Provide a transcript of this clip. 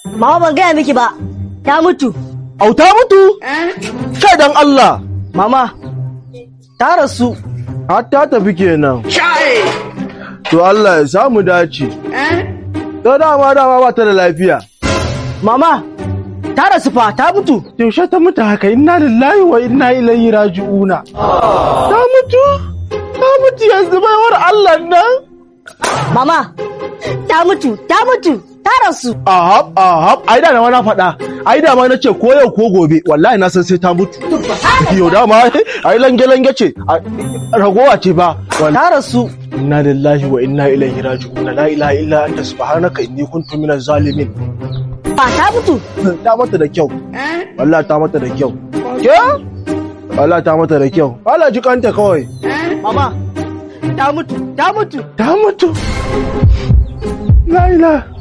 Mama ban gaya miki ba, ta mutu. Auta mutu? Kai dan Allah. Mama, ta rasu. Har ta tafi kenan. To Allah ya samu dace. To dama dama ba ta da lafiya. Mama, ta rasu fa, ta mutu. Yaushe ta mutu haka inna lillahi wa inna ilaihi raji'una. Ta mutu? Ta mutu yanzu baiwar Allah nan? Mama, ta mutu, ta mutu, ta rasu. Ahab, ahab, ai da na wani faɗa. Ai da ma na ce ko yau ko gobe, wallahi na san sai ta mutu. Yau da ma ai lange lange ce, ragowa ce ba. Ta rasu. Inna lillahi wa inna ilaihi raji'un. La ilaha illa anta subhanaka inni kuntu minaz zalimin. Ba ta mutu. Ta mata da kyau. Wallahi ta mata da kyau. Ke? Wallahi ta mata da kyau. Allah ji kanta kawai. Mama, ta mutu, ta mutu. Ta mutu. La ilaha